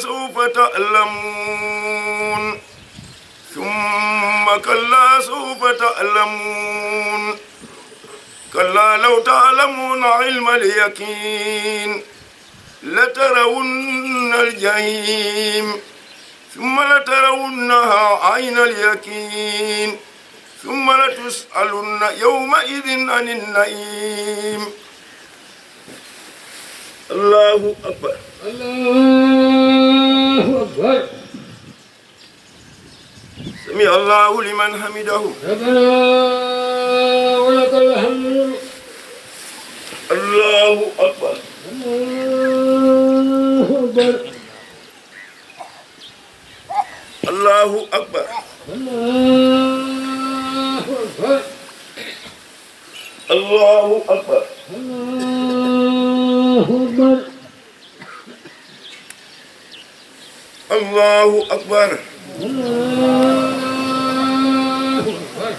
سوف تعلمون ثم كلا سوف تعلمون كلا لو تعلمون علم اليقين لترون الجحيم ثم لترونها عين اليقين ثم لتسألن يومئذ عن النعيم الله أكبر الله أكبر سمع الله لمن حمده ربنا ولك الحمد الله أكبر الله الله أكبر أكبر الله الله أكبر أكبر الله الله أكبر أكبر الله أكبر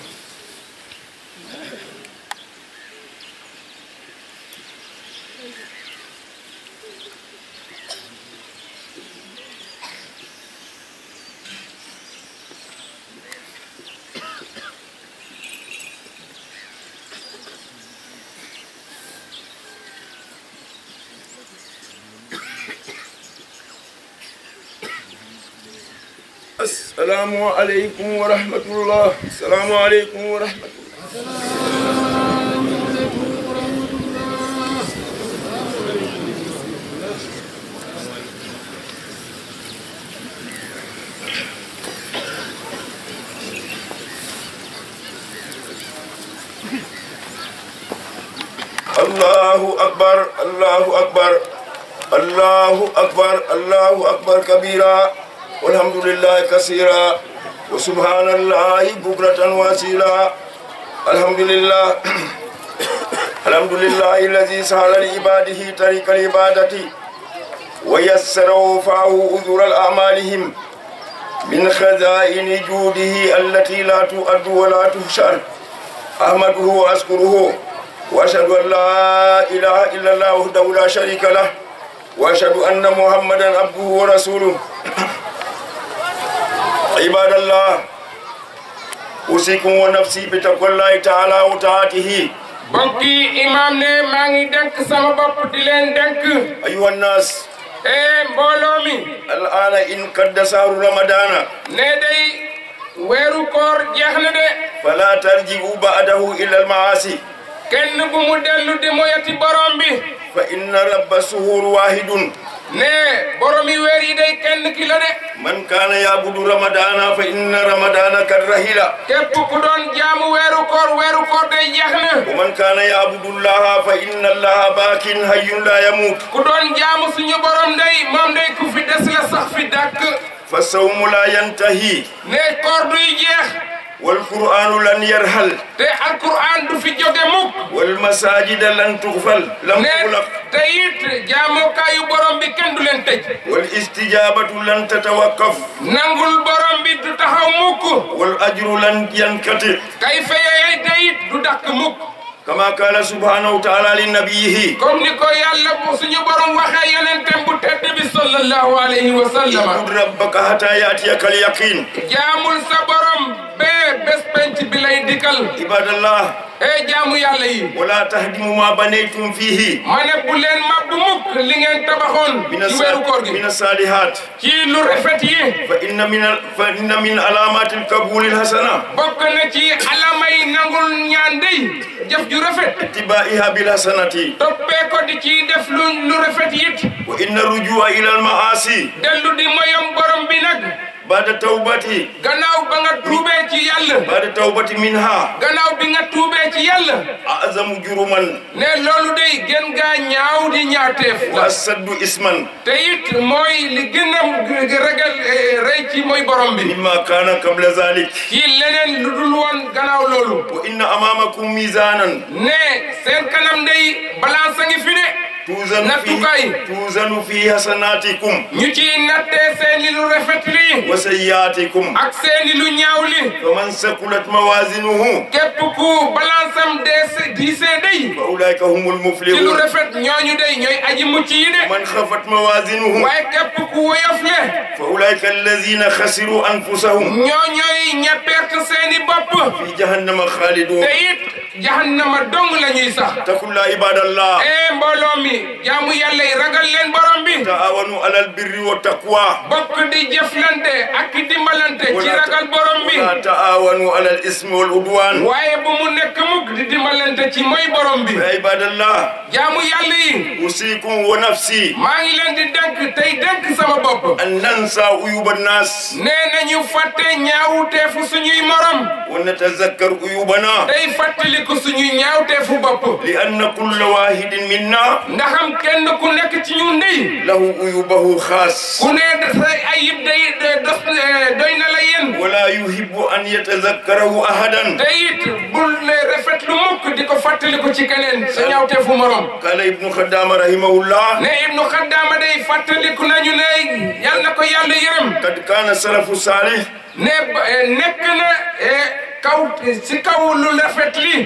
السلام عليكم ورحمة الله السلام عليكم ورحمة الله الله أكبر الله أكبر الله أكبر الله أكبر كبيرا والحمد لله كثيرا وسبحان الله بكرة واسيلا الحمد لله الحمد لله الذي سهل لعباده طريق العبادة ويسر وفاه أذر الأعمالهم من خزائن جوده التي لا تؤد ولا تحشر أحمده وأشكره وأشهد أن لا إله إلا الله وحده لا شريك له وأشهد أن محمدا عبده ورسوله عباد الله أوصيكم ونفسي بتقوى الله تعالى وطاعته mbokki imam ne maa ngi denk sama bopp di leen denk أيها الناس e mbooloo mi الآن إن قد شهر رمضان ne day weeru koor jeex na de فلا ترجعوا بعده إلى المعاصي kenn bu mu dellu di moyati borom bi فإن رب الشهور واحد ne borom yi weer yi day kenn ki la de من كان يعبد رمضان فإن رمضان قد رحل képp ku doon jaamu weeru koor weeru koor day jeex na ومن كان يعبد الله فإن الله باق حي لا يموت ku doon jaamu suñu borom day moom day ku fi des la sax fi dàkk فالصوم لا ينتهي ne koor duy jeex والقرآن لن يرحل te alquran du fi jóge mukk والمساجد لن تغفل لم ne تغلق te it jaamukaayu borom bi kenn du leen tëj والاستجابة لن تتوقف nangul borom bi du taxaw mukk والأجر لن ينقطع kay fayey te it du dakk mukk كما قال سبحانه وتعالى لنبيه comme ni ko yàlla bu suñu borom waxee yonentem bu tedd bi sallallahu alayhi wa sallama اعبد ربك حتى يأتيك اليقين jaamul sa borom bee bés penc bi lay dikkal عباد الله e jaamu yàlla yi ولا تهدموا ما بنيتم فيه ma ne bu leen mabbu mukk li ngeen tabaxoon من ci weeru koor الص- من gi الصالحات ci lu rafet yi فإن من ال- فإن من علامات القبول الحسنة bokk na ci alamay nangul ñaan dey jëf ju rafet اتباعها بالحسنة toppee ko di ci def lu lu rafet it وإن الرجوع إلى المعاصي dellu di moyom borom bi nag بعد توبتي gannaaw ba nga tuubee ci yàlla بعد توبة منها gannaaw bi nga tuubee ci yàlla أعظم جرما ne loolu day gën gaa ñaaw di ñaawteef la وأسد اسما te it mooy li gën a ragal eh, rëy ci mooy borom bi مما كان قبل ذلك ci leneen lu dul woon gannaaw loolu وإن أمامكم ميزانا ne seen kanam day balance a ngi fi de توزن nattukaay في توزن في حسناتكم ñu ciy nattee seeni lu rafet li وسيئاتكم ak seeni lu ñaaw li فمن ثقلت موازينه képp ku balance am dee diisee day فأولئك هم ci lu المفلحون rafet ñooñu day ñooy aji mucc yi de من خفت موازينه waaye képp ku woyof le فأولئك الذين خسروا أنفسهم ñoo ñooy ña perte seeni bopp في جهنم خالدون te it jahannama dong la ñuy sax اتقوا الله عباد الله ee mbooloo mi jaamu yàlla yi ragal leen borom bi تعاونوا على البر والتقوى bokk di jëflante ak dimbalante ci ولا ragal borom bi ولا تعاونوا على الإثم والعدوان waaye bu mu nekk mukk di dimbalante ci mooy borom bi يا عباد الله jaamu yàlla yi أوصيكم ونفسي maa ngi leen di dénk tey dénk sama bopp أن ننسى عيوب الناس nee nañu fàtte ñaawteefu suñuy morom ونتذكر عيوبنا tey fàttaliku suñuy ñaawteefu bopp لأن كل واحد منا ndaxam kenn ku nekk ci ñun ndey له عيوبه خاص ku ne say ayib day day dos doy na la yéen ولا يحب أن يتذكره أحدا te it bul ne rafet lu mukk di ko fàttaliku ci keneen sa ñaawteefu morom قال ابن خدام رحمه الله ne ibnu xaddaama day fàttaliku nañu ne yal na ko yàlla yërëm قد كان السلف الصالح ne ba- eh, nekk na eh, kaw si kaw lu rafet li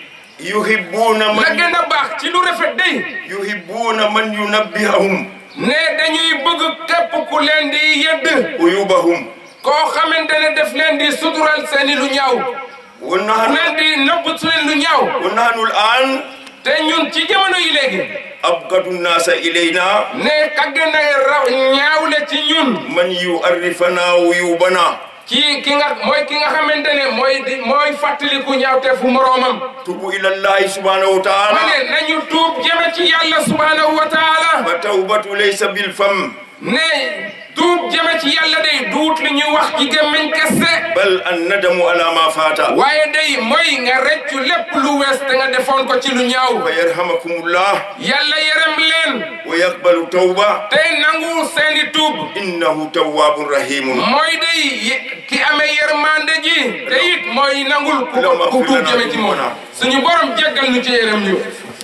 يحبون la من gën a baax ci lu rafet day يحبون من ينبههم ne dañuy bëgg képp ku leen di yëdd عيوبهم koo xamante ne def leen di sutural seeni lu ñaaw ku ونحن leen di nëbb seen lu ñaaw ونحن الآن te ñun ci jamono yi léegi أبغض الناس إلينا ne kagg na raw ñaawle ci ñun من يعرفنا عيوبنا ci ki nga mooy ki nga xamante ne mooy di mooy fàttaliku ñaawteefu moroomam توبوا إلى الله سبحانه ma وتعالى ne nañu tuub jëme ci yàlla subhanahu wa taala فالتوبة ليس بالفم ne tuub jëme ci yàlla day duut li ñuy wax ci gémmiñ kese بل الندم على ما فات waaye day mooy nga reccu lépp lu wees te nga defoon ko ci lu ñaaw فيرحمكم الله yàlla yërëm leen ويقبل التوبة tey nangu seeni tuub إنه تواب رحيم mooy day ye- ki amee yërmande ji te it mooy nangul ku ko ku tuub jëme ci moom suñu borom jéggal nu ci yërëm ñu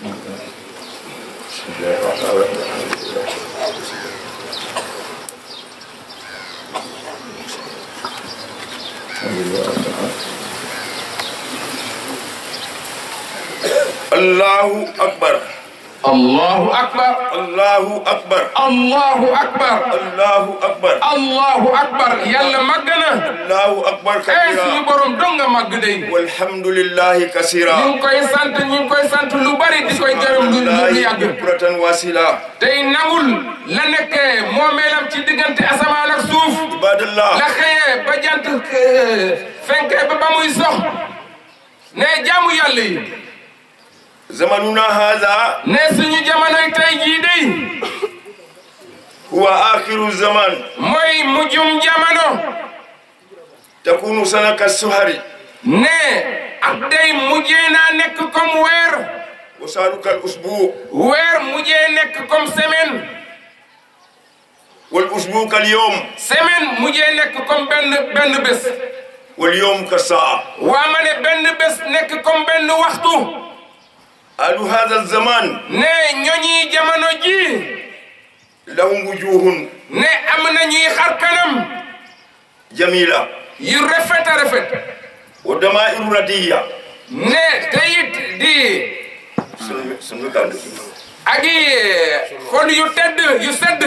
الله أكبر allahu akbar الله أكبر allahu akbar الله أكبر allahu akbar yàlla màgg na الله أكبر eh suñu كبيرا borom dong nga màgg day والحمد لله ñu كثيرا ngi koy sant ñu ngi koy sant lu bari di koy gërëm lu lu الله yàgg بكرة واسلة tey nangul la nekkee moomeelam ci diggante asamaan ak suuf عباد الله la xëyee ba jant eh, fenkee ba ba muy sox ne jaamu yàlla yi زمننا هذا ne suñu jamonoy tey jii day هو آخر الزمان mooy mujjum jamono تكون سنة السهر ne ak day mujjee naa nekk comme weer وسالك الأسبوع weer mujjee nekk comme semaine والأسبوع كاليوم semaine mujjee nekk comme benn benn bés واليوم كالساعة waa ma ne benn bés nekk comme benn waxtu أهل هذا الزمان ne ñoñi jamono ji لهم وجوه ne am na ñuy xar kanam جميلة yu rafet a rafet ودمائر ردية ne te it di سن- سن كان ak i xol yu tedd yu sedd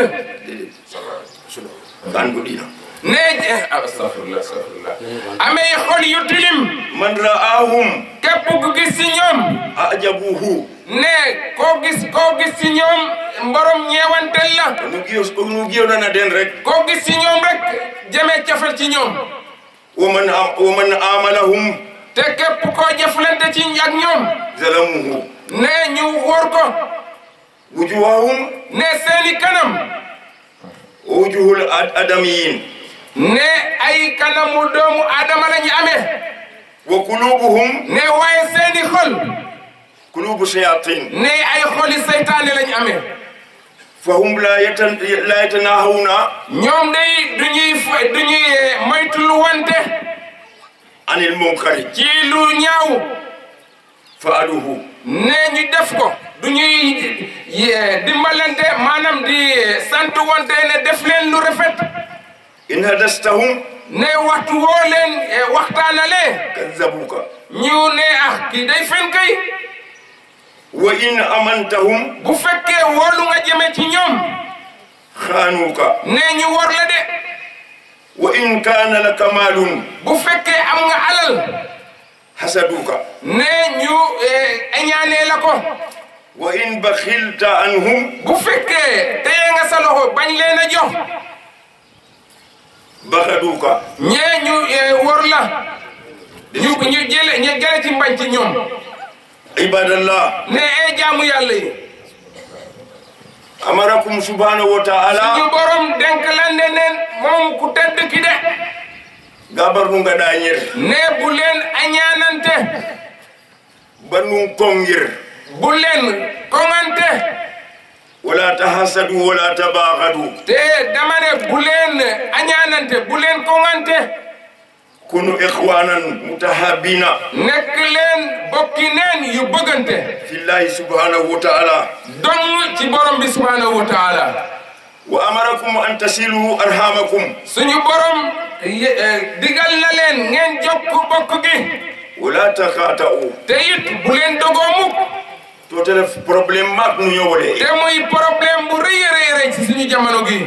كان قدينا ne astafirullah astafirullah amee xol yu tilim من رآهم képp ku gis ci ñoom أعجبوه ne koo gis koo gis ci ñoom mborom ñeewantel la نجيو نجيو لنا دين رك koo gis ci ñoom rek jëmee cafel ci ñoom ومن آ- ومن آملهم te képp koo jëflante ci ak ñoom ظلموه ne ñu wóor ko وجوههم ne seeni kanam ووجوه الآدميين ne ay kanamu doomu aadama la ñu amee وقلوبهم ne waaye seeni xol قلوب شياطين ne ay xoli seytaane la ñu amee فهم لا يتن... لا يتناهون ñoom day du ñuy fa- du ñuy eh, moytul wante عن المنكر ci lu ñaaw فعلوه ne ñu def ko du ñuy eh, dimbalante maanaam di sant wante ne def leen lu rafet in hadastahum ne waxtu woo leen eh, waxtaanale kadzabuka ñu ne ah kii day fen kay wa in amantahum bu fekkee wóolu nga jëme ci ñoom khanuka ne ñu wor la de wa in kana laka malun bu fekkee am nga alal hasaduka ne ñu eh, añaanee la ko wa in bakhilta anhum bu fekkee téye nga sa loxo bañ leen a jox bakhaduka ñee ñu eh, wor la ñu ñu jële ñu jële ci mbañ ci ñoom ibadallah ne ee jaamu yàlla yi amarakum subhanahu wa ñu ta'ala borom denk lan ne neen moom ku tedd ki de gabarnu ngada nyer ne bu leen añaanante banu kongir bu leen koŋante wala tahasadu wala tabaghadu te dama ne bu leen añaanante bu leen koŋante kunu ikhwanan mutahabina nekk leen bokki neen yu bëggante fillahi subhanahu wa ta'ala dong ci borom bi subhanahu wa taala wa amarakum an tasilu arhamakum suñu borom ye- eh, digal na leen ngeen jokk bokk gi wala takhata'u te it bu leen dogoo mukk to tele problème mak nu ñowole te muy problème bu rëy a rëy rëy ci suñu jamono gi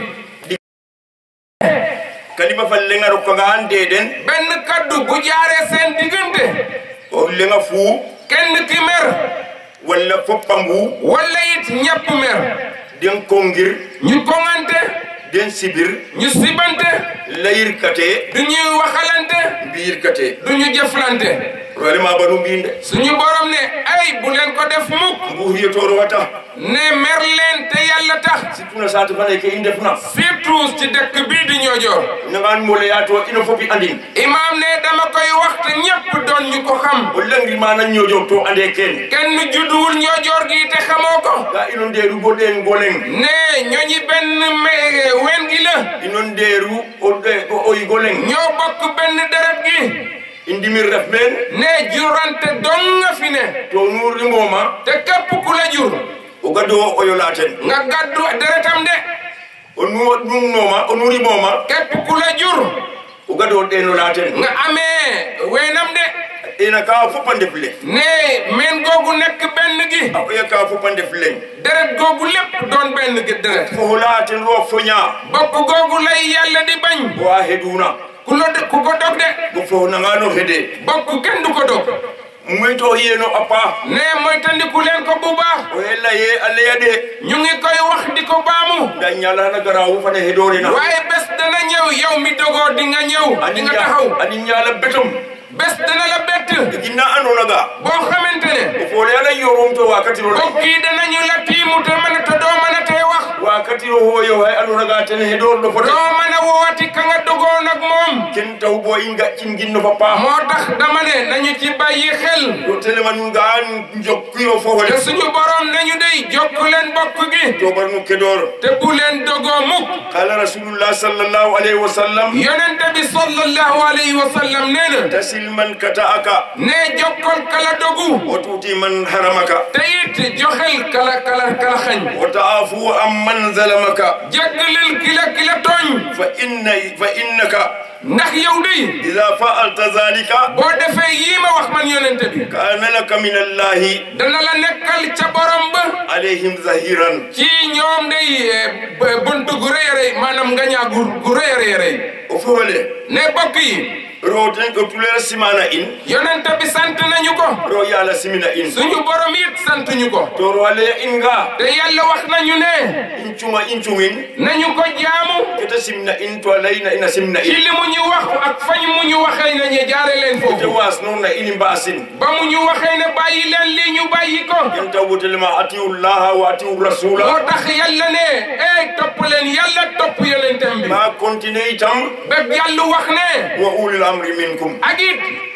kalima fal lenga ro nga ande den benn kaddu bu jaaree seen diggante o lenga fu kenn ki mer wala fopambu wala it ñepp mer den kongir ñu koŋante den sibir ñu sibante layir kate du ñuy waxalante biir kate du ñu jëflante vraiment banu mbinde suñu borom ne ay bu leen ko def mukk mbu yetoro wata ne mer leen te yàlla tax tuna satu fane ke indefna surtout ci dëkk bii di ñoojoor nangan mole yato ino fopi andin imaam ne dama koy waxtu ñépp doon ñu ko xam o langri mana ñojo to ande ken kenn judduwul ñoojoor gi te xamoo ko ga ino nderu goden golen ne ñooñi benn me- wen gi la ino nderu o de- o oy golen ñoo bokk benn deret gi indimir ref men ne jurante dong nga fi ne to nuri ngoma te képp ku la jur o gado o yolaten nga gàddu deretam de o nu num noma o nuri moma képp ku la jur o gado deno laten nga amee weenam de ina ka fopande fle ne men googu nekk benn gi o ya ka fopande fle deret googu lépp doon benn gi deret fo laten ro fonya bokk googu lay yàlla di bañ wa heduna ku la ku ko dog de go fo nangano hede bokk kenn du ko dog muy to yeno apa ne mooy tandiku leen ko bu baax o hella ye alle yade ñu ngi koy wax di ko baamu da nyala na garawu fane hedore na waaye bés dana ñëw yow mi dogoo di nga ñëw di nga taxaw ani nyala betum bés dana la bett ginna anona ga boo xamante ne o fo le ala yorum to wakati ro bokk yi danañu la tiimu te mën a te doo mën a tee wax wakati ro ho yo hay anona ga ten hedor do foto doo mën a woowati ka nga dogoo nag moom ken taw bo inga cin ginno papa moo tax dama ne nañu ci bàyyi xel do tele man nga jokkuyo fo te wala suñu borom nañu dey jokk leen bokk gi to bar nu kedor te bu leen dogoo mukk qala rasulullah sallallahu alaihi wasallam yonente bi sallallahu alayhi wa sallam nee na tasil man kata'aka ne jokkal kala dogu wa tuti man haramaka te it joxel kala kala kala xañ wa ta'afu amman zalamaka jéggalil kila kila tooñ fa inna fa innaka ndax yow dey idha fa'alta dhalika boo defee yii ma wax man yonente bi kana laka min allahi dana la nekkal ca borom ba alaihim zahiran ci ñoom day eh, b- buntu gu rëy a rëy maanaam nga ñaa gu gu rëy a rëy a rëy o fo wale ne bokk yi roten ko tulera simana in yonente bi sant nañu ko ro yala simina in suñu borom it sant ñu ko to ro ale inga te yàlla wax nañu ne in cuma in cumin nañu ko jaamu keta simna in to alayna ina simna ci in li mu ñu wax ak fañ mu ñu waxee ne ñu jaare leen te foofu was non na ini basin ba mu ñu waxee ne bàyyi leen lii ñu bàyyi ko yan tawbutelema atiu llaha wa atiu rasula moo tax yàlla ne ey topp leen yàlla topp yonentam bi ma continue itam ba yàlla wax ne wa ulil amri minkum ak it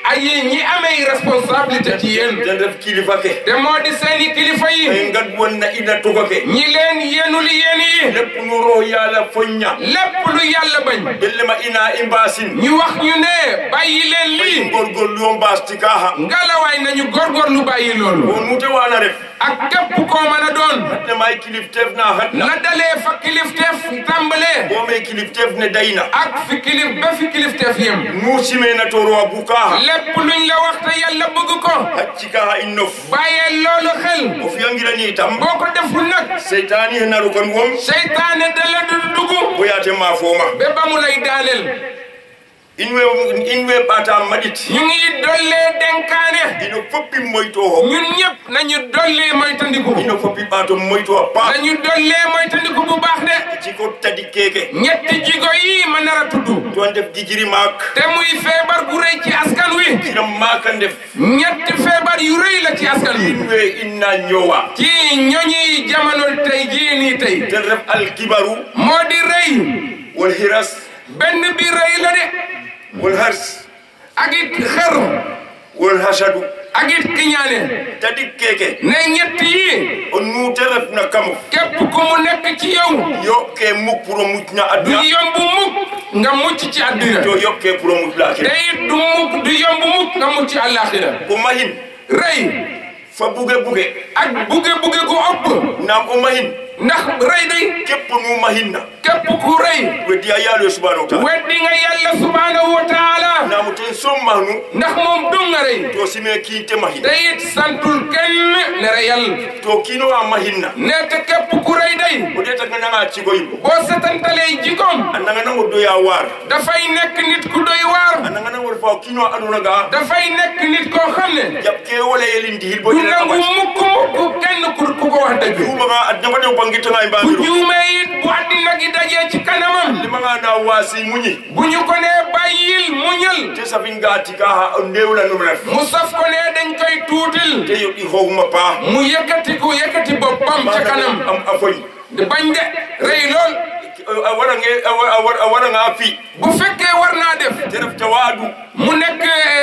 ay ñi amee responsabilité ci yéen ten ref kilifa ke te moo di seeni kilifa yi e ngad wonna ina tuga ke ñi leen yenul yéen yi lépp nu roo yàlla foñña lépp lu yàlla bañ bellema ina i mbaasin ñu wax ñu ne bàyyi leen lii gorgorlu yo mbaas tikaha ngalawaay nañu góorgóorlu bàyyi loolu o nute wana ref ak képp koo mën a doon ne may kilifteef na hatna na dalee fa kilifteef tàmbalee bo me kilifteef ne dayna ak fi kilif ba fi kilifteef yem nu simena toro a bukaha lépp luñ la wax te yàlla bëgg ko haccikaha in nof bàyyee loolu xel o fiyangirani itam boo ko deful nag seytani he naru kon wom seytaane dala du dugg boyate ma fooma ba ba mu lay daaneel in we in we ɓata maɗit ñu ngi dollee denkaane ino foppi moyto ho ñun ñëpp nañu dollee moytandiku ino foppi ɓato moyto a paax nañu dollee moytandiku bu baax de ciko tadi keke ñetti jigo yi ma nar a tudd toon def gijiri maak te muy feebar bu rëy ci askan wi kiram maaka ndef ñetti feebar yu rëy la ci askan wi in we inna ñowa ci ñoñi jamono tey jii nii tey ten ref alkibaru moo di rëy wol hiras benn bi rëy la de wol hars ak it xer wol hasadu ak it kiñaane tadi keke ne ñett yi o nuute ref na kamo képp ku mu nekk ci yow yokke muk pour o mucna du adna yomb mukk nga mucc ci àddina to yokke pour o muc te laakira it du mukk du yomb mukk nga mucc àllaaxira ko mahin rëy fa buge buge ak buge buge gu ëpp naam o mahin ndax rëy day keppo nu mahinna képp ku rëy weddi a yaalo subhanahu wa taala weddi nga yàlla subhanahu wa taala naamu ten sommahnu ndax moom dum nga rëy to sime kiinte mahin te it santul kenn ne reyal to kiino a mahinna ne te képp ku rëy day o ɗeta nga nanga cigoyim boo setantalee jikoom a nanga nango doya waar dafay nekk nit ku doy waar a nanga nango refa o kiino a aduna ga dafay nekk nit koo xam ne jaɓ ke wala yelin dihil bo du ina nangu kamati mukk mukk kenn ku ku ko wax dëgg juumaga adnanga dew bangitanga e bu mbamiru juumee it bu àddina gi dajee ci kanamam limanga na waasi muñi bu ñu ko nee bàyyil muñal te safin ga tika ha o ndewla num ref mu saf ko nee dañ koy tuutil te yoɗɗi hohuma paa mu yëkkati ku yëkkati boppam ca kanam am a foñ di bañ de rëy lool a warange a waranga fi bu fekkee war naa def te ref tawaadu mu nekk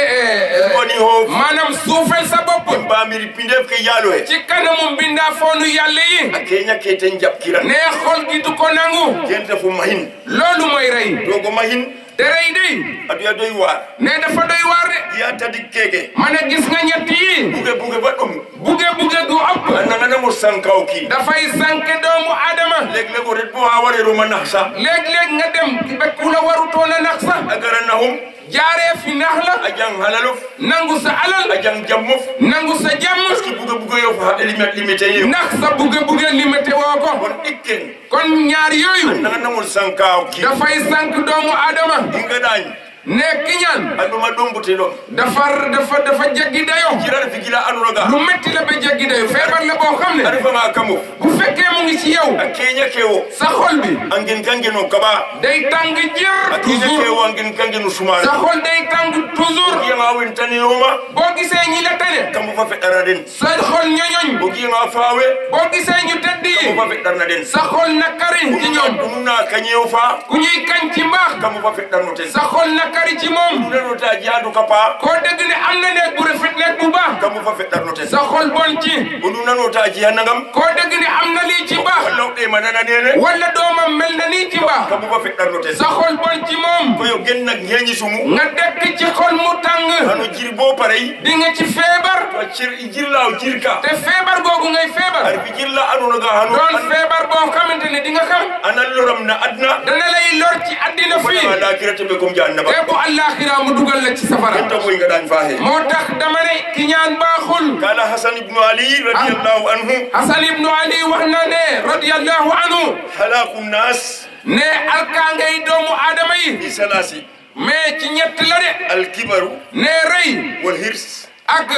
woni ho maanaam suufel sa bopp mbamiri pindef ke yaalo he ci kanamu mbindaa foonu yàlla yi a keña ke ten jaɓkiran nee xol gi du ko nangu ken refu mahin loolu mooy rëy dogo mahin te rëy day aduya doy waar nee dafa doy waar de ya tadi keke ma ne gis nga ñett yi buge buge ba ɗum buge buge gu ëpp a nanganamo sankaw ki dafay sànke doomu adama leg leg o ret bo ha wareroma nax sa léeg-léeg nga dem ba ku la warutoon a nax sax a gara naxum jaaree fi nax la a jang halalof nangu sa alal a jang jammof nangu sa jàmm parce que buge buge yo fa limite limité yo ndax sa buge buge limité woo ko kon ɗikken kon ñaar yooyu nanganamol sankaw ki dafay sànk doomu adama ingaɗañ ne kiñaan aɗuma ɗombute ɗon dafa dafa dafa jaggi dayo jirata fi gila anunoga lu metti la ba jaggi dayo feebar la boo xam ne a refanga kamof bu fekkee mu ngi ci yow a keña kewo sa xol bi angin kangeno kaɓa day tàng jër a keña toujours kewo angin kangeno sumare sa xol day tàng toujours giyanga wentaneyoma boo gisee ñi la tane kambo fa feɗɗara den sa xol ñoñoñ o giyanga faawe boo gisee ñu tedd yi kambo fa feɗɗarna den sa xol nakari ci ñoom ɗumna kañewo fa ku ñuy kañ ci mbaax kambo fa feɗɗarno ten sa xol nakari ci moom ɗunanota jiyandu kapa koo dégg ne am na nekk bu rafet nekk bu baax kambo fa feɗɗarno ten sa xol bon ci o ɗumnanota jiyannagam koo dégg ne am na lii ci mbaax wallawɗe ma nana nene wala doomam mel na nii ci mbaax kambo fa feɗɗarno ten sa xol bon ci moom koyo gennak heñi sumu nga dekk ci xol mu tàng hano jiri bo parey di nga ci feebar to cir jirla o jirka te feebar googu ngay feebar ar fi jirla anunoga hano doon feebar boo xamante ne di nga xam anan loram na adna dana lay lor ci addina fii fona lakirate ɓe comme jahannaba te bu àllaaxira mu dugal la ci safara enta koy gaɗani fa he moo tax dama ne ki ñaan baaxul kala hasan ibnu ali radiallahu anhu Hasan ibnu Ali wax na ne radiyallahu anhu halaku nas ne alkaangay doomu aadama yi bi salasi mais ci ñett la de alkibaru ne rëy wal hirs ak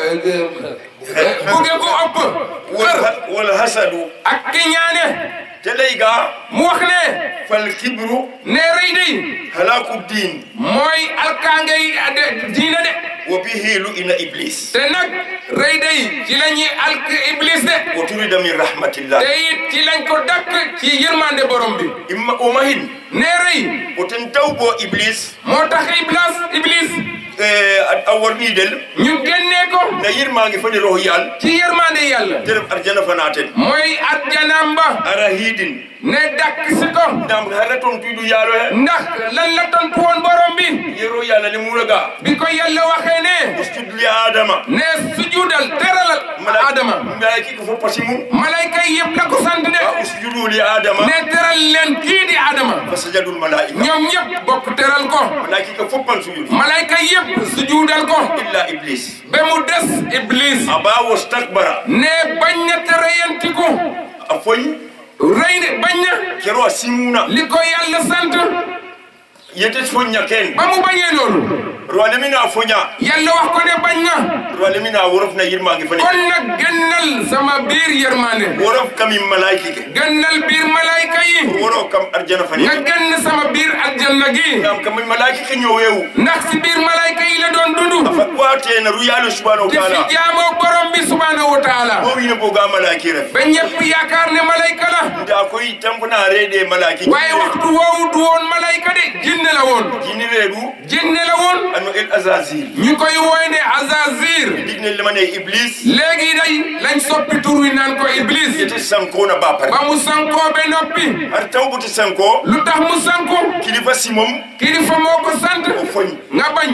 buge gu ëpp wal, xër ha- wal hasadu ak ki ñaane te ley ga mu wax ne fal kibru ne rëy day halaku din mooy alkaangay ade- diina de wo bihi lu ina iblis te nag rëy day ci la ñuy alk iblis de wo turida min rahmatillah te it ci lañ ko dakk ci yërmande borom bi imma o mahin ne rëy o ten taw bo iblis moo tax iblis iblis a worɗiɗel ñu génnee ko na yirmage fani roho yal ci yërmande yàlla terem arjana fanaten mooy arjanaam ba ara hiidin ne dakk si ko ndam hara toon tuyɗu yaalo he ndax lan la tontu woon borom bi yero yalla ne muraga bi ko yàlla waxee ne ustudli adama ne sujuudal teralal Adama mbaaki ko fof pasi mum malayka yi yëpp la ko sant de a usjudu li adama ne teral leen kii di Adama fa sajadul malaika ñoom ñëpp bokk teral ko malaiki ko fof pan sujudi malayka yëpp sujuudal ko illa iblis ba mu des Iblis aba wastakbara ne bañ na te reyantiku a foñ rëy ne bañ na kero a simuna li ko yàlla sant yete foñña ken ba mu bañee loolu roalemina a foña yàlla wax ko ne bañ na roalemina a worofna yirmage fani kon nag gënnal sama biir yërmaane worof kami malaiki ke gënnal biir malayka yi woro kam arjana fani nga gënn sama biir aljanna gi ngam kami malaiki ke ñowewu ndax si biir malayka yi la doon dund fa watena ruyalo subhanahu wa di fi taala jaamoo borom bi subhanahu wa taala o wino boga malaki ref ba ñëpp yaakaar ne malayka la nda koy tampana reede malaki waaye waxtu woowu du woon malayka de jinne la woon jini reedu jinne la woon ano el azazil ñu koy wooy ne azazir digne lemane iblis léegi day lañ soppi tur wi naan ko iblis yete sankona ba pare ba mu sankoo be noppi har tawbuti sanko lu tax mu sanku kilifa simom kilifa moo ko sant o foñ nga bañ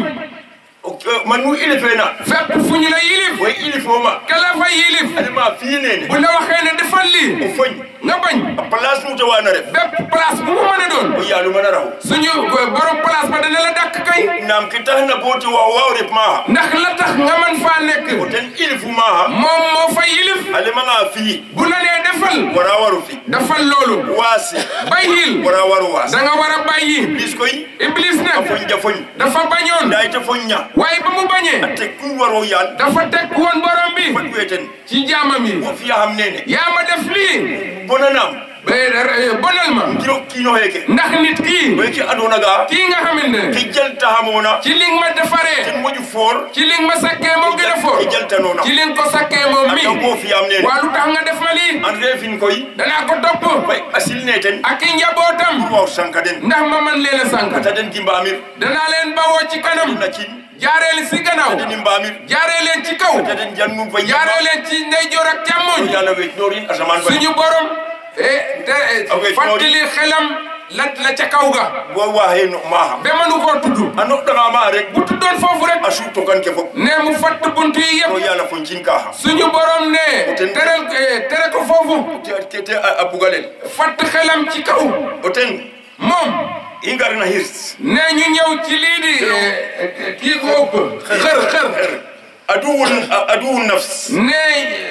man nu ilifena fépp fu ñu la yilif way ilifoma kala fa yilif adama finene bu la waxee ne defal lii o foñ nga bañ a place nu tawana ref bépp place bu mu mën a doon o yaalu mana raw suñu borom place ba dana la dàkk kay nam ki taxna boti wa waw ref maha ndax la tax nga mën faa nekk o ten ilifu maha moom moo fa yilif alemanga fi bu la nee defal wara waru fi defal loolu wasi bàyyil wara waru was da nga war a bàyyi iblis koy iblis a nag foñ ja foñ dafa bañoon ndayta foñña waaye ba mu bañee te ku waro yal dafa teg woon borom bi fat weten ci jaamam yi o fiya xam nene yaa ma def lii bonanam ba bonal ma kiro kino heke ndax nit kii weki aduna ga kii nga xamante ne ki jaltahamona ci li nga ma defaree ten moƴu foor ci li nga ma sakkee moo gën a foor ki jaltanona ci li nga ko sakkee moom mi ata bo fiyam nene waa lu tax nga def ma lii an refin koy danaa ko topp bay asilne ten ak i njabootam waw sanka den ndax ma man leen a sànq ata den ki mbamir danaa leen bawoo ci kanam na kin jaareel si gannaaw deni mbamir jaaree leen ci kaw ata den jannum fa jaaree leen ci ndeyjoor ak càmmoñ yalla we dorin asaman fa suñu borom eh te Okay, fàttali xelam la la ca kaw ga bo waxe no maha ba mënu koo tudd a noɗɗanga ma rek bu tuddoon foofu rek a suuto kanke fop ne mu fatt buntu yi to yëpp yalla fo cinka ha suñu borom ne terel eh, tere ko foofu kete a bugalen fatt xelam ci kaw o ten moom i ngarna hirs ne ñu ñëw ci lii di eh, eh, kii ko ëpp xër xër aduwul aduwul nafs ne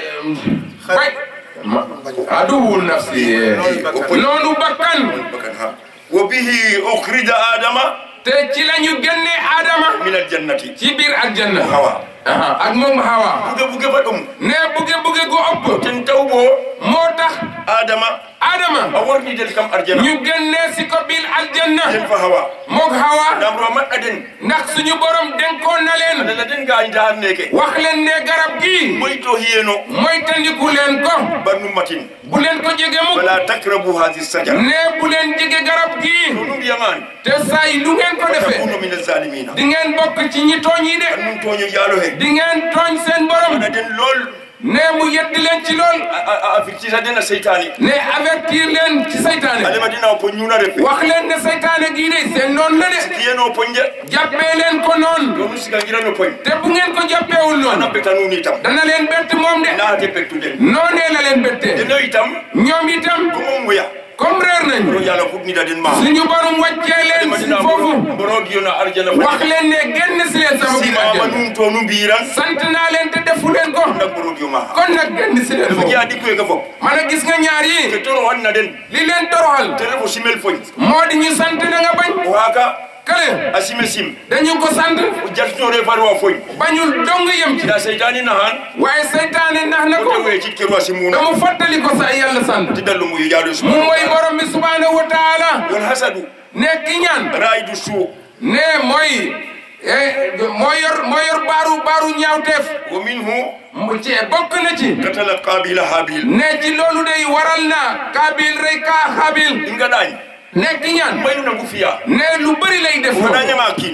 bay aduwul nafsi noonu bakkan bakan ha wa bihi ukhrija adama te ci la ñu génne Adama min aljannati ci biir aljanna hawa aha ak moom Hawa buge buge fa ɗum ne buge buge gu ëpp ten taw bo moo tax adama Adama a warnidel kam arjana ñu génne si ko biir aljanna ten fa hawa moog Hawa ndam ro maɗɗa den ndax suñu borom denkoon na leen adala den gañita han neke wax leen ne garab gii moy to hiyeno mooy tandiku leen ko barnum matin bu leen ko jege mukk wala takrabu hadi sajara ne bu leen jege garab gii to ɗum mbiyaman te saa yi lu ngeen ko defee takunu min alzalimina di ngeen bokk ci ñi tooñ yi de ɗum toño yaalo he di ngeen tooñ seen borom waɗa den lool ne mu yeddi leen ci lool a ficcita den a seytani ne avertir leen ci saytaane alema dina o po ñuna refe wax leen ne saytaane gii de seen noonu la de kiyeno poñje jàppee leen ko noonu ɗonu siga girano poñ te bu ngeen ko jàppeewul ana noonu beta nuni tam dana leen bett moom de naate bettu den noonee la leen bettee deno itam ñoom itam komo muya comme réer ro nañ yala fuɗnida den ma suñu borom wàccee leen si madina foofu borogiyona arjana wax leen ne génn si leen sama biir simama àjjana num to nu mbiran sant naa leen te defu leen ko nak borogio ma kon nag génn si leen ko foofu jiya dikkoy ga fop man a gis nga ñaar ke yi toro wanna den li leen toroxal tere ko simel foñ moo di ñu sant na nga bañ o haka kale a sime sim dañu ko sant o jaltinore farwa foñ bañul dong yem ci da seytani nahan waaye seytaane nax na ko kote we cikkero a simuna dama fàttali ko sa yàlla sant ti dallu muyu yaɗo mu suma mooy borom bi subhanahu wa taala won hasadu nekk ñaan raidu suu ne mooy eh, moo yor moo yor baaru baaru ñaawteef wa minhu mu ci bokk na ci katala qabila habil ne ci loolu day waral na kaabil rey kaa xaabil inga ɗañ nekk ñaan maynu nangu fiya ne lu bëri lay def wona ñama kin booy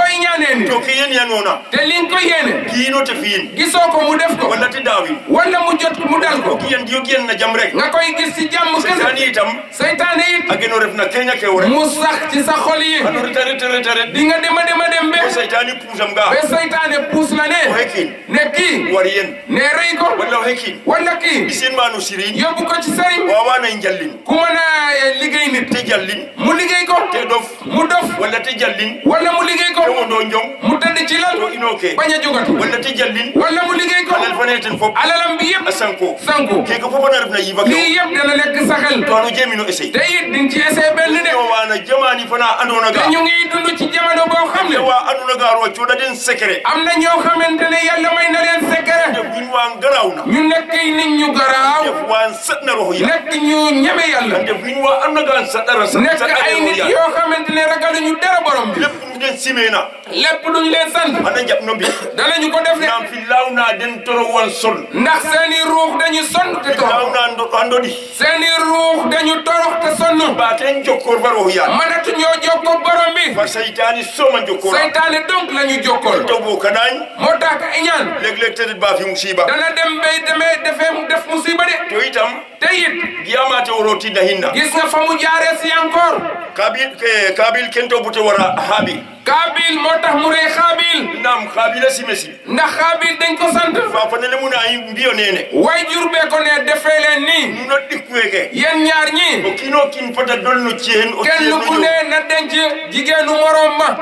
koy ñaanee ni to ke yen yanona te li nga ko yéene kiino te fiin gisoo ko mu def ko walla te daawin wala mu jot mu dal ko kiyen diyo kiyen na jam rek nga koy gis ci jàmm kese sani itam seytaane it a geno ref na keña kew rek mu sax ci sa xol yi ano reta reta reta ret di nga dema dema dem be o seytani puusam ga ba seytaane puus la o ne hekin ne kii wari yen ne rëy ko walla o hekin wala kii isin manu sirin yóbbu ko ci sëriñ wawanay jallin ku mën a liggéey nit te jallin mu liggéey ko te dof mu dof walla te jallin wala mu liggéey ko te wondo njong mu tëdd ci lal to inoke bañ a jógati walla te jallin wala mu liggéey ko alal fane ten fop alalam bi yëpp a sanko sanku keke fop ana ref na yifa ke lii yëpp dana nekk sa xel to ano jemino essay te it di nga ci essayé benn de o wana jamani fana andona te ga ñu ngi dund ci jamono boo xam ne wa andona ga ro coda den secret am na ñoo xamante ne yàlla may na leen secret def win wa garawna ñu nekk nit ñu garaaw def wa satna roho ya nekk ñu ñeme yàlla def win wa andona ga satara nekk satara ay roho nit ya yoo xamante ne ragaluñu dara borom bi lepp mu den simena lépp duñ leen sant ana jap no bi danañu ko def de nam fi lawna den toro wan sol ndax seeni ruux dañu sonn te torox lawna ndo andodi seeni ruux dañu torox te sonn ba ten jokkor bar roho ya mënatu ñoo jokkoo borom bi fa saytani soma jokkora seytaane donc la ñu jokkool to bo kadañ moo tax iñaan leg leg tedet ba fi musiba dana dem bay demee defee mu def musiba de to itam te it giyamate woroti dahinna gis nga fa mu jaaree si encore kabil ke kabil kento bute wara habi kaabil moo tax mu rey xaabil nam kabila simesi ndax xaabil dañ ko sant fa fanele mun ayi mbiyo nene way jur bee ko ne defee leen nii nuno ɗikkuweke yéen ñaar ñi o kino kin fota dolno cehen o kenn ku cehen ne na denc jigéenu morom ma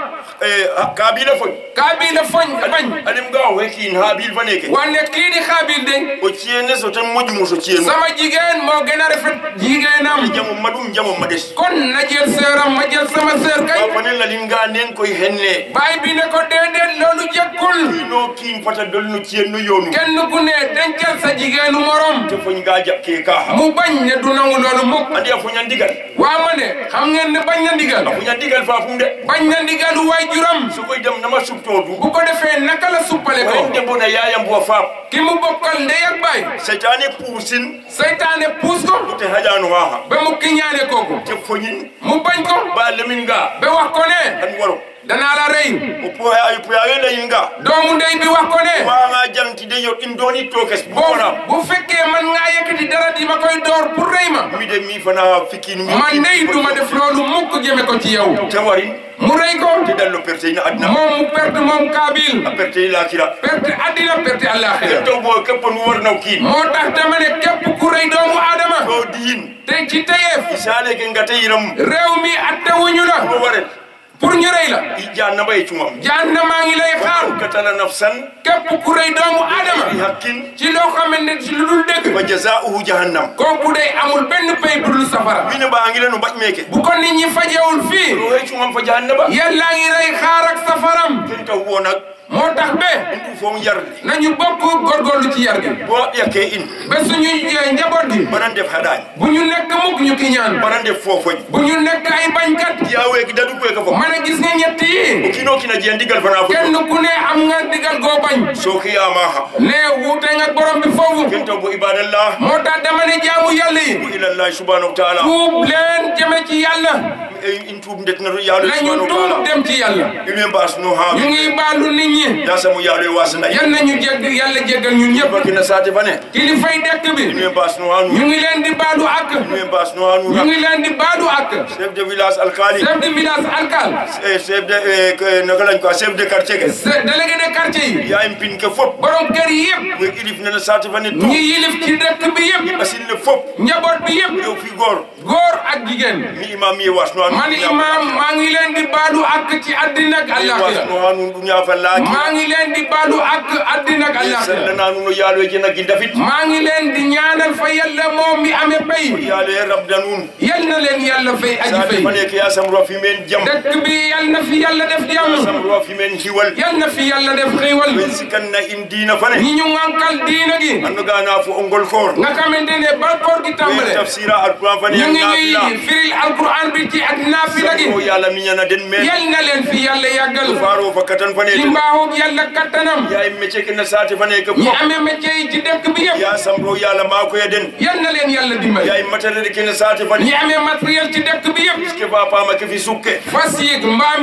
kabila foy kaabil la foñ bañ alim ga o hekin habil faneke wanne kii di xaabil de o cihene so tan moƴumo so cihenu sama jigéen moo gën a rafet jigéenam jamo maɗum jamo maɗes kon na jël seeram ma jël sama seer kay fa fanel alim ga nen koye henne baay bi ne ko déedéet loolu jekkul kino kin fota dolno cihenno yonu kenn ku ne dencal sa jigéenu morom te foñ ga jakke ka ha mu bañ ne du nangu loolu mukk andi a foña ndigal waa ma ne xam ngeen ne bañ na ndigal a foña ndigal fa fum de bañ na ndigalu waay juram so koy dem nama subtodu bu ko defee naka la suppale ko wayde bona yayam bo faam ki mu bokkal ndey ak baay seytane puusin seytaane puus ko te hajano haha ba mu kiñaane kooku te foñin mu bañ ko ba lemin ga ba wax ko ne an waro danaa la rey o poya ay poya le yinga doomu ndey bi wax ko ne wanga janti de yo in doni tokes boo bora bu fekkee man ngaa yëkkati dara di ma koy door pour rey ma mi de mi fana fikin mi man ndey du ma def loolu mukk jëme ko ci yow te wari mu rey ko te dallo perte ina adna moom mu perte moom kaabil a perte ila kira perte addina perte àllaaxira to bo kepon warnaw kin moo tax dama ne képp ku rey doomu aadama to diin te ci teyeef isale ke ngate yiram réew mi attewuñu la ko waret pour ñu rey la i janna bay cungam jaan na maa ngi lay xaar katala nafsan képp ku rey doomu bi aadama hakkin ci loo xamante ne ci lu dul dëgg wa jazaa'uhu jahannam kooku day amul benn pay bu dul safara wine ba ngi lenu baj meke bu ko nit ñi fajewul fii to hay cungam fa jahannaba yàlla ngi rey xaar ak safaram ken taw wo nak moo tax be du fo yarli nañu bokk góorgóorlu ci yar gi bo yakke in ba suñu eh, njaboot gi banan def hadañ bu ñu nekk mukk ñu ki ñaan banan def fofoñ bu ñu nekk ay bañkat yawe ki dadu ko ka fo ma ne gis nga ñett yi kino kina je ndigal fana fo kenn ku ne am nga digal goo bañ so ki yama ha ne wuute nga borom bi foofu ken taw bo ibadallah moo tax dama ne jaamu yàlla yi ila allah subhanahu wa ta'ala tuub leen jëme ci yàlla e in tuub ndet na yalo nañu subhanahu wa tuub ta'ala dem ci yàlla ilme bas no ha ñu ngi baalu nit ñi ya samu yalo e wasna yal nañu jégg yàlla jéggal ñun ñëpp bakina sate fane kilifay dëkk bi ilme bas no hanu ñu ngi leen di baalu ak ilme bas no hanu ñu ngi leen di baalu ak chef de village alkali chef de village alkal e chef de e, que- naka lañ ko chef de quartier ke se- délégué de quartier yi ya im pin ke fop borom kër yi yëpp we ilif nana sate fane tu ñi yilif ci dëkk bi yëpp asil le fop njaboot bi yëpp yow fi gor góor ak jigéen mi imam yi was no hanu man imam maa ngi leen di baalu ak ci àddina ak was àllaaxira no hanu dunya fa laaki maa ngi leen di baalu ak àddina ak àllaaxira sallana nuno yalo e jena gi dafit maa ngi leen di ñaanal fa yàlla moom mi amee pay yalo e rabda nun yal na leen yàlla fay aji sate fay fane ke ya samro fi men jam dëkk bi yal na fi yàlla def jàmm samro fi men hiwal yal na fi yàlla def xéewal ben sikanna in dina fane ñi ñu ŋànkal diina gi anno gana fo ongol koor nga xamante ne ba koor gi ɓe tàmbale tafsira alquran fane ñu en ngi nafila ñuy firil alquran bi ci ak naafila gi o yalla miñana den men yal na leen fi yàlla yàggal faro fakkatan fane ci mbaaxu yàlla kattanam ya imme cekina sate fane ke ñi fof amee métier yi ci dëkk bi yëpp ya samro yalla makoya den yal na leen yàlla dimbali ya immatarede kene sate fane ñi amee matériel ci dëkk bi yëpp ke fa pama ke fi sukke fas yéeg mbaam yéeg ak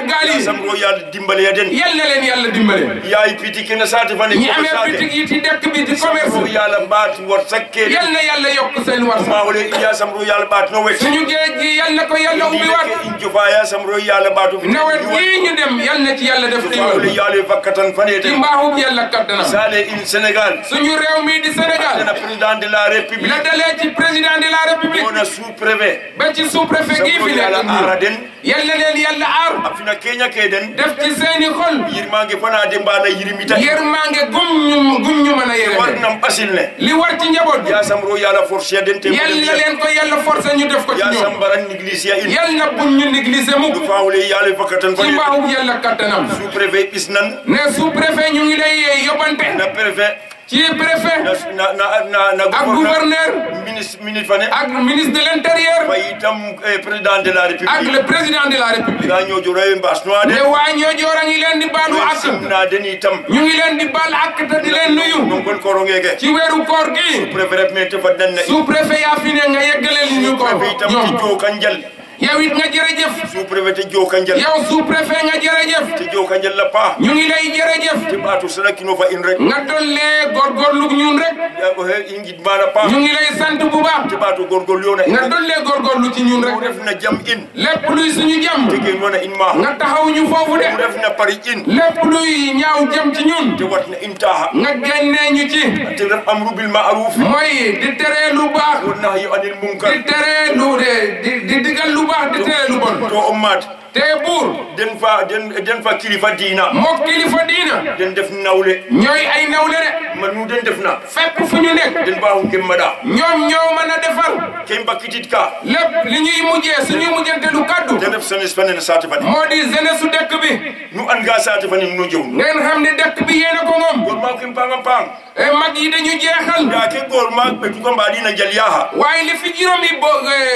gaal yi samro yalla dimbale ya den yal na leen yàlla dimbale yaay piti kene sate fane ñi amee bitig yi ci dëkk bi di samro commerce yalla baat war sakke yal na yàlla yokk seen war ma wole iya samro yalla baat no wet suñu géej gi yal na ko yàlla ubbi waat in jofa ya samro yalla baatu nawet yii ñu dem yal na ci yàlla def ma wole xiiwal yalla vakkatan fane ci den mbaaxub yàlla kattanam sale in Sénégal suñu réew mi di Sénégal dana président de la république la dalee ci président de la république on a sous préfet ba ci sous préfet gii samro fi yalla nekk ara nii den yal na leen yàlla aar afina kenya ke den def ci seeni xol yirmange fana de mbana yirimita yërmaange gum ñu gum ñu mën a yërëme warnam basil ne li war ci njaboot bi ya samro yalla force den te yal na leen ko yàlla forcé ñu def ko ci ya ñoom sambaran négligé ya in yal na buñ ñu négligé mukk du fawle yalla vakkatan ci fane mbaaxub yàlla kattanam sous préfet isnan ne sous préfet ñu ngi lay yóbbante na préfet ci préfet na na na na ak gouverneur ministre ministre fane ak ministre de l'intérieur fay itam eh, président de la ak république le président de la république ga ñojo rewe mbas no ade ne waa ñoo joora ngi leen di baalu ak na den itam ñu ngi leen di baal ak te di leen nuyu non kon koro ngeke ci weeru koor gi préfet me te faddan na sous préfet yaa fi ne nga yeggaleel ñu ko préfet itam te ñoom jo kanjal yow it nga jërëjëf sous préfet te jo kanjal yow sous préfet nga jërëjëf te jo kanjal la pa ñu ngi lay jërëjëf te batu sana kino fa in rek nga dollee góorgóorlu ñun rek ya ko he ingit mana pa ñu ngi lay sant bu baax te batu gorgol yona nga dollee góorgóorlu ci ñun mu rek def na jam in lépp luy suñu jàmm te ke nona in ma nga taxaw ñu foofu mu de def na pari in lépp luy ñaaw jëm ci ñun te wat na intaha nga génnee ñu ci te def amru bil ma'ruf mooy di tere lu baax wa nahyi anil munkar di tere lu de di di digal lu baax di tere lu bon to ummat te buur den fa den den fa kilifa diina mook kilifa diina den def nawle ñooy ay nawle de man nu den def na fépp fu ñu nekk den baaxu kem mada ñoom ñoo mën a defar kem bakkitit ka lépp li ñuy mujjee suñuy mujjante lu kaddu den def sanes fanen saate fane moo di jeunesse su dëkk bi nu an ga saate fane nu jew ngeen xam ne dëkk bi yéen a ko moom gor ma kem panga pang e mag yi dañu jeexal da ke gor ma be tu ko mbadi na jal yaha waaye li fi juróomi bo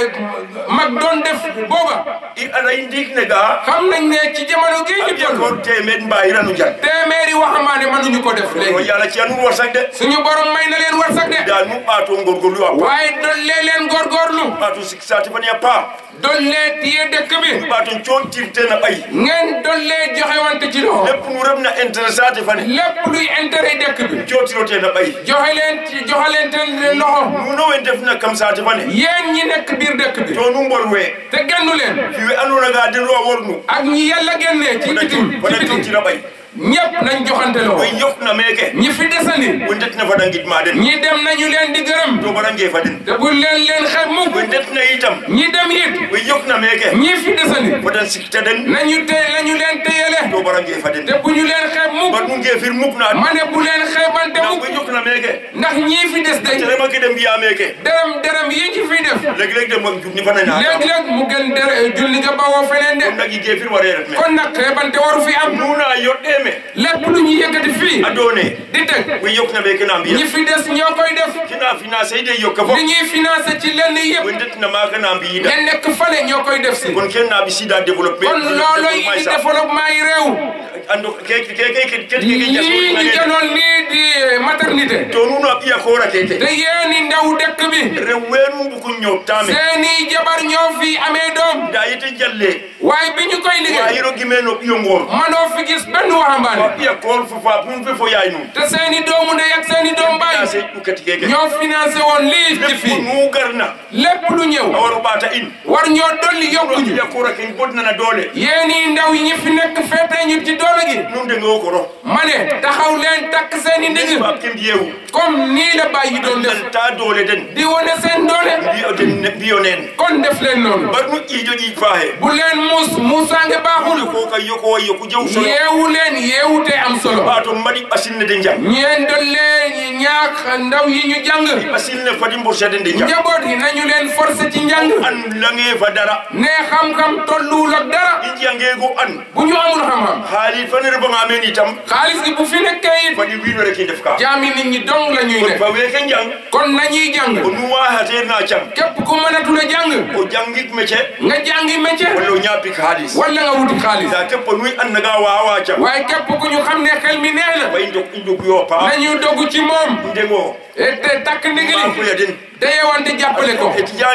mag doon def booba i ala indik ne ga xam nañ ne ci jamono gii ñu ak toll gor temed mbayira nu jal téeméeri waxambaane mënuñu ko def o léegi yalla ci anu warsak de suñu borom may na leen warsak de da nu bato ngor gor lu apa waaye dollee leen góorgóorlu bato sik saate fane ya pa dollee tiye dëkk bi bato chon tirte na bay ngeen dollee joxe wante ci loxo lepp nu rem na intérêt saate fane lépp luy intérêt dëkk bi cotirote na bay joxe leen ci joxe leen te loxo nu no en def na kam saate fane yéen ñi nekk biir dëkk bi to nu mbor we te gennu leen fiwe andona ga den ro wornu ak ñi yàlla génnee ci bitim ci fana bitim tira bay ñëpp nañ joxante loxo way yok na meke ñi fi desandi wendet na fada ngit ma den ñi dem nañu leen di gërëm to bara nge faden te bu leen leen xeeb mukk wendet na itam ñi dem it way yok na meke ñi fi desandi fadan sikta den nañu te nañu leen téyele to bara nge faden te bu ñu leen xeeb mukk bar nu nge fir muk na ma ne bu leen xeebante na mukk way yok na meke ndax ñii fi des day tere ma ke dem biya meke dërëm dërëm yi ci fi def leg leg dem ak jubni fana na léeg-léeg mu gën dere julli nga bawoo feneen de kon nag ge fir ware rek me kon nag xeebante waru fi am nuna yodde me lépp lu ñu yëkkati fii adone di teg way yok na meke na ñi biya fi des ñoo koy def kina finance de yok fo li ñuy financé ci lenn yëpp wendet na ma kana biida ña nekk fale ñoo koy def si kon ken na bi sida développer kon loolooy indi développement yi réew ando ke ke ke ke ke ke lii ñu janoon nii di maternité to nuno iya ko ra keke te yéeni ndaw dëkk bi rewenu bu ko ñew tame seeni jabar ñoo fi amee doom da yite jalle waaye bi ñu koy wa liggéey yiro gimeno iyo ngor manoo fi gis benn waxambaane iya ko fu fa pun fe fo yaay nu te seeni doomu ndey ak seeni doom da baay se du kati keke ñoo financé woon lii ci lepp fii nu garna lépp lu ñëw awaro bata in war ñoo dolli yokkuñu iya ko ra ken bodna na dole yéeni ndaw yi ñi fi nekk feetee ñu ci doole gi nun de ngo ko ro ma ne taxaw leen takk seeni ndigg ba kem yewu comme nii la bàyyi doon def dan ta dole den di wane seen doole biyo den biyo nen kon def leen noonu bar nu ijo ji faahe bu leen muus muusaange baaxul ko ka yoko way ko jew solo yeewu leen yeewute am solo bato madi basinne de jam ñeen dollee ñaax ndaw yi ñu jàng basinne fadi mborsede de jam njaboot yi nañu leen forcé ci njàng an lange fa dara ne xam-xam tolluwul ak dara i jangego an bu ñu amul xam-xam haali fanere banga men itam xaalis gi bu fi nekkee it fadi wiino rek i def ka jaami nit ñi dong la ñuy kon nekk fa weke jang kon nañuy jàng o nuwa hater na cam képp ku mënatul a jàng o jangik mece nga jàngi métier walla o ñapik haalis wala nga wuti xaalis da keppo nuy annaga wawa cam waaye képp ku ñu xam ne xel mi nee na fa i dog i dog yo pa nañu dogu ci moom ndego et te takk ndigali makoya den te yewante jàppale ko eti janke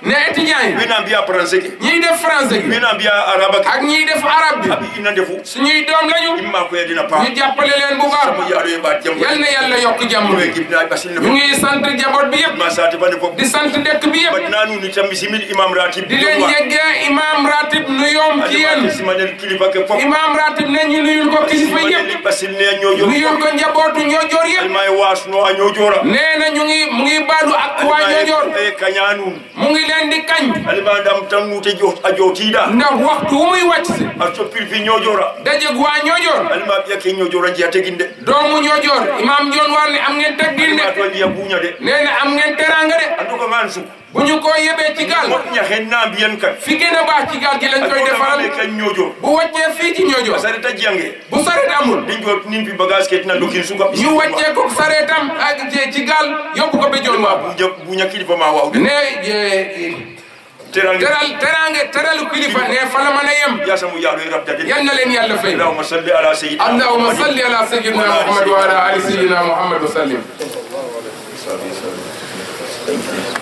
ne étudiants yi wina mbiya français ke ñiy def français gi wina mbiya araba ke ak ñiy def arabe bi abi ina ndefu suñuy doom lañu imma ko yedina pa ñu jàppale leen bu sama baax yaado e ɓaat jam yal na yàlla yokk jàmm ɗume bi gibna ɓasilne ñu fof ngi sant jaboot bi yëpp ma sate fande fof di sant dëkk bi yëpp mbaɗna nuni tan mi simil imam ratib di leen yeggee imam ratib nu yoom ci yéen simanel kilifa ke fof imam ratib ne ñu nuyul ko kilifa simanel yëpp ɓasilne a ñoƴor nuyul ko njabootu ñoojoor yëpp alma e wasno a ñoƴora nee na ñu ngi mu ngi baadu ak waa ñoojoor e kaña nun mu ngi leen di kañ alima dam tan nute a jotiɗa ndax waxtu wu muy wàcc si a soppir fi ñoƴora dajeg waa ñoojoor alima ɓiyake ñoƴora jiya teguinde doomu ñoojoor imam joon war ne am ngeen teggin alima de to jiya buña de nee na am ngeen teranga de en tout cas man suk bu ñu ko yebee ci gaal moƴƴa hen na mbiyen kan fi gën a baax ci gaal gi lañ koy defaral ɓe kan ñoƴor bu wàccee fii ci ñoojoor sareta jiyange bu saret amul ɗin jot nin fi bagage ke tina dokin suka ñu wàccee ko sareetam ak ci- ci gaal yóbbu ko ba joon ma waa buña buña kilifa ma wawde ne eh, terange teral terange teralu kilifa ne fala mën a yem yasamu yaɗo e rabdade yal na leen yàlla fay allahuma salli ala sayidina اللهم صل على سيدنا محمد وعلى ال سيدنا محمد وسلم محمد